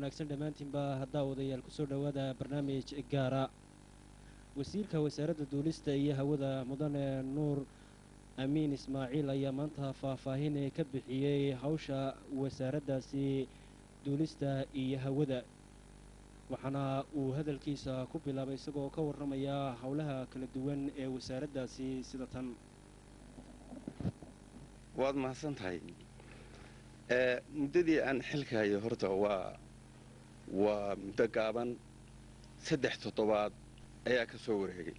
wanaagsan dhammaantiinba haddaa wadayaal kusoo dhowaada barnaamij gaara wasiirka wasaaradda duulista iyo hawada mudane nuur amiin ismaaciil ayaa maanta faahfaahin ka bixiyey hawsha wasaaraddaasi duulista iyo hawada waxaana uu hadalkiisa ku bilaabay isagoo ka warramaya howlaha kala duwan ee wasaaraddaasi sida tan waad mahadsan tahay muddadii aan xilka hayo horta waa waa muddo gaaban saddex toddobaad ayaa ka soo wareegay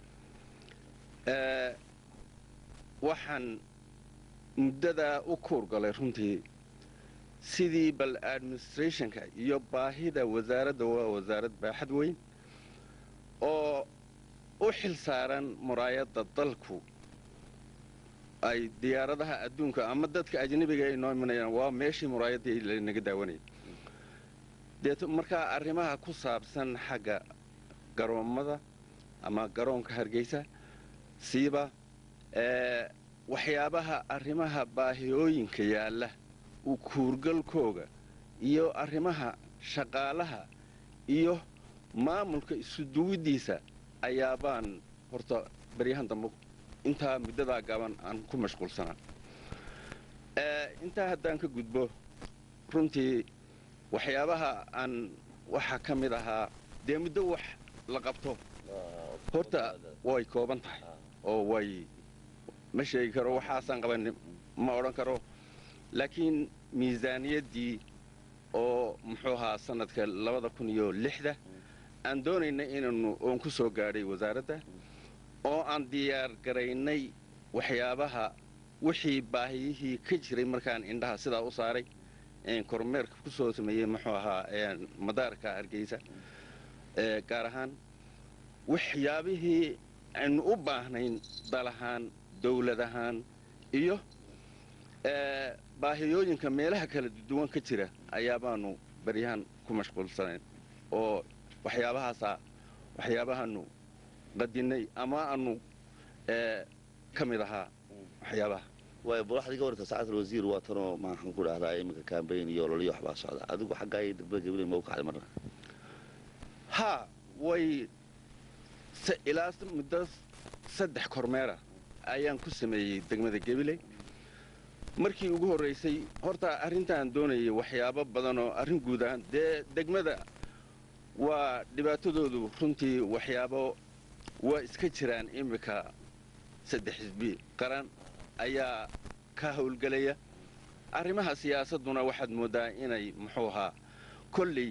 waxaan muddadaa u kuurgalay runtii sidii bal administrationka iyo baahida wasaaradda waa wasaarad baaxad weyn oo u xil saaran muraayadda dalku ay diyaaradaha adduunka ama dadka ajnabiga ay noo imanayaan waa meeshii muraayaddii lanaga daawanayay deet markaa arrimaha ku saabsan xagga garoommada ama garoonka hargeysa siiba waxyaabaha arrimaha baahiyooyinka yaalla u kuurgalkooga iyo arrimaha shaqaalaha iyo maamulka isu duwiddiisa ayaabaan horta baryahan dambe intaa muddadaa gaban aan ku mashquulsanaa intaa haddaan ka gudbo runtii waxyaabaha aan waxaa ka mid ahaa dee muddo wax la qabto horta way kooban tahay oo way ma sheegi karo waxaasaan qaban ma odhan karo laakiin miisaaniyaddii oo muxuu ahaa sanadka labada kun iyo lixda aan doonayna inaanu oon ku soo gaadhay wasaaradda oo aan diyaar garaynay waxyaabaha wixii baahiyihii ka jiray markaan indhaha sidaa u saaray kormeerka ku soo sameeyey muxuu ahaa madaarka hargeysa gaar ahaan waxyaabihii aynu u baahnayn dal ahaan dawlad ahaan iyo baahiyooyinka meelaha kala duwan ka jira ayaabaanu baryahan ku mashquulsanayn oo waxyaabahaasaa waxyaabahaanu qadinay ama aanu ka mid ahaa waxyaabaha waay bulaxdii ka warta sacaadal wasiir waa tanoo maxaan ku dhahdaa iminka kambayn iyo ololiyo waxbaa socda adigu xaggaa iyo degmada gabiley ma u kacday marna haa way ilaa muddo saddex kormeera ayaan ku sameeyey degmada gabiley markii ugu horraysay horta arrintaan doonayay waxyaabo badan oo arrin guud ahaan dee degmada waa dhibaatadoodu runtii waxyaabo waa iska jiraan iminka saddex xisbi qaran ayaa ka howlgelaya arrimaha siyaasadduna waxaad mooddaa inay muxuu ahaa kolley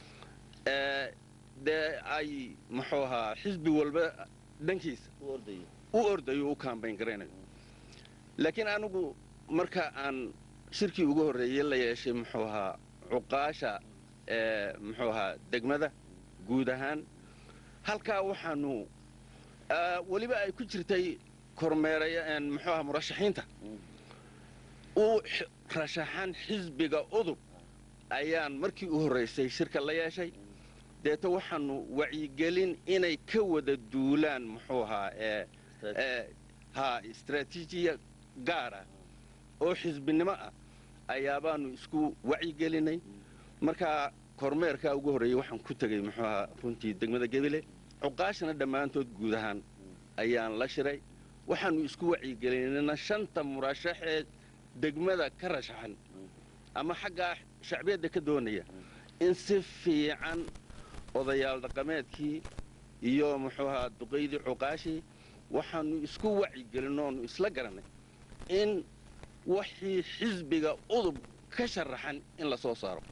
dee ay muxuu ahaa xisbi walba dhankiisa u ordayo u kaambayn garaynayo laakiin anigu marka aan shirkii ugu horreeyey la yeeshay muxuu ahaa cuqaasha muxuu ahaa degmada guud ahaan halkaa waxaanu weliba ay ku jirtay kormeeraya muxuu ahaa murashaxiinta u rashaxan xisbiga udub ayaan markii u horraysay shirka la yeeshay deeto waxaanu wacyigelin inay ka wada duulaan muxuu ahaa ha istraatiijiya gaar ah oo xisbinimo ah ayaabaanu isku wacyigelinay markaa kormeerkaa ugu horreeyey waxaan ku tegey muxuu ahaa runtii degmada gebile cuqaashana dhammaantood guud ahaan ayaan la shiray waxaanu isku wacyigelinayna shanta murashaxee degmada ka rashaxan ama xaggaa shacbiyadda ka doonaya in si fiican odayaal dhaqameedkii iyo muxuu ahaa duqaydii cuqaashii waxaanu isku wacyigelino oonu isla garannay in wixii xisbiga udub ka sharaxan in la soo saaro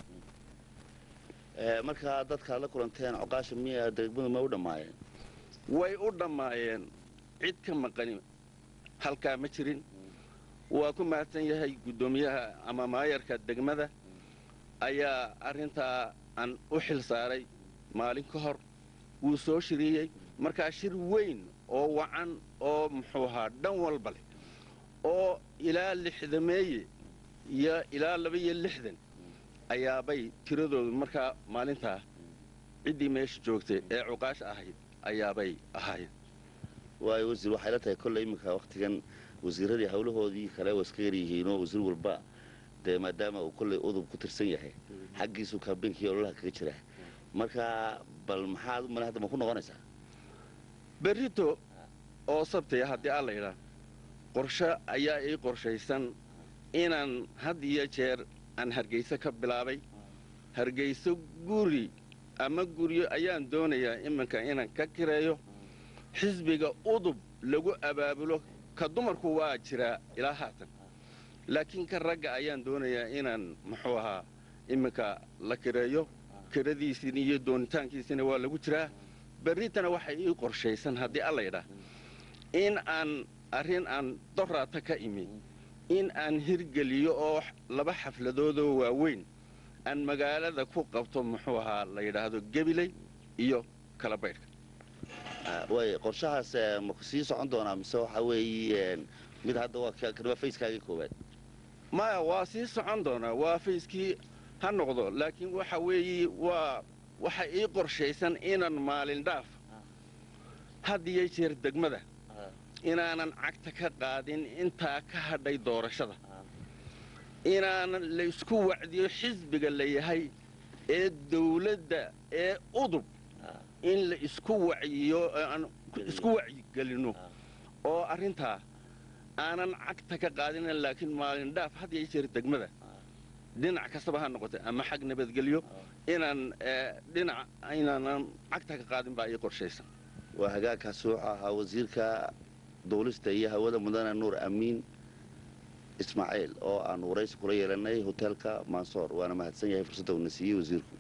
markaa dadkaad la kulanteen coqaasha miya degmadu ma u dhammaayeen way u dhammaayeen cid ka maqani halkaa ma jirin waa ku mahadsan yahay guddoomiyaha ama maayarka degmada ayaa arrintaa aan u xil saaray maalin ka hor wuu soo shiriiyey markaa shir weyn oo wacan oo muxuu ahaa dhan walba leh oo ilaa lixdameeye iyo ilaa laba-iyo lixdan ayaabay tiradoodu markaa maalintaa ciddii meesha joogtay ee cuqaasha ahayd ayaabay ahaayeen waayo wasiir waxay la tahay kolley iminka wakhtigan wasiiradii hawlahoodii kale waa iska yaryihiinoo wasiir walba dee maadaama uu kolley udub ku tirsan yahay xaggiisuu kaambeynkii ololaha kaga jira marka bal maxaad u male hadda ma ku noqonaysaa berrito oo sabtaya haddii alla yidhaa qorshe ayaa ii qorshaysan inaan had iyo jeer aan hargayso ka bilaabay hargayso guri ama guryo ayaan doonayaa iminka inaan ka kireeyo xisbiga udub lagu abaabulo ka dumarku waa jiraa ilaa haatan laakiin ka ragga ayaan doonayaa inaan muxuu ahaa iminka la kireeyo kiradiisina iyo doonitaankiisina waa lagu jiraa berritana waxay ii qorshaysan haddii alla yidhaa in aan arrin aan doraata ka imi in aan hirgeliyo oo laba xafladoodoo waaweyn aan magaalada ku qabto muxuu ahaa la yidhaahdo gebiley iyo kala baydhka way qorshahaas ma sii socon doonaa mise waxa weeye mid hadda waa kan waa fayskaagii koowaad maya waa sii socon doonaa waa fayskii ha noqdo laakiin waxa weeye waa waxa ii qorshaysan inaan maalin dhaaf had iyo jeer degmada inaanan cagta ka qaadin intaa ka hadhay doorashada inaanan la isku wacdiyo xisbiga la yahay ee dawladda ee udub in la isku wacyiyo aan isku wacyigelinno oo arrintaa aanan cagta ka qaadina laakiin maalin dhaaf had iyo jeer degmada dhinac kastaba ha noqotay ama xag nabadgelyo inaan dhinac inaanan cagta ka qaadin baa ii qorshaysan waa hagaagkaas wuxuu ahaa wasiirka duulista iyo hawada mudane nuur amiin ismaaciil oo aan waraysi kula yeelanay hoteelka mansoor waana mahadsan yahay fursadda uuna siiyey wasiirku